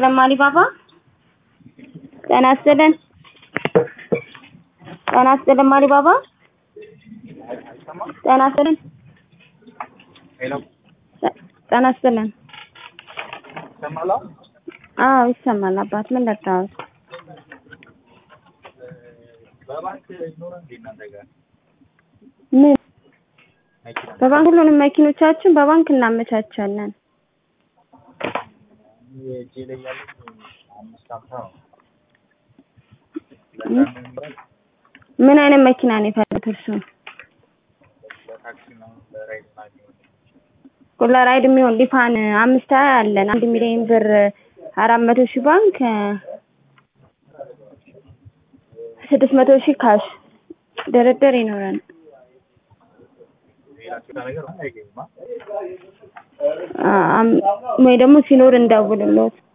ይስጥልን ማሪባባ። ጤና ይስጥልን። ጤና ይስጥልን ማሪባባ። ጤና ይስጥልን። ሄሎ ጤና ይስጥልን። ይሰማል? አዎ ይሰማል። አባት ምን ለካው? በባንክ ይኖራል እንዴ እናንተ ጋር ምን መኪና? በባንክ ሁሉንም መኪኖቻችን በባንክ እናመቻቻለን። እጄ ላይ ያለኝ አምስት ሀምሳ ነው። ም? ለዛም ይኖራል ምን አይነት መኪና ነው የፈለጉት እርሱ? ለታክሲ ነው ለራይድ ምናምን የሚሆን ሁላ ራይድ የሚሆን ሊፋን አምስት ሀያ አለን። አንድ ሚሊዮን ብር አራት መቶ ሺህ ባንክ ስድስት መቶ ሺህ ካሽ ድርድር ይኖረን። ሌላ ሌላ ነገር አይገኝም። አ? አ- አም- ወይ ደግሞ ሲኖር እንደውልሎት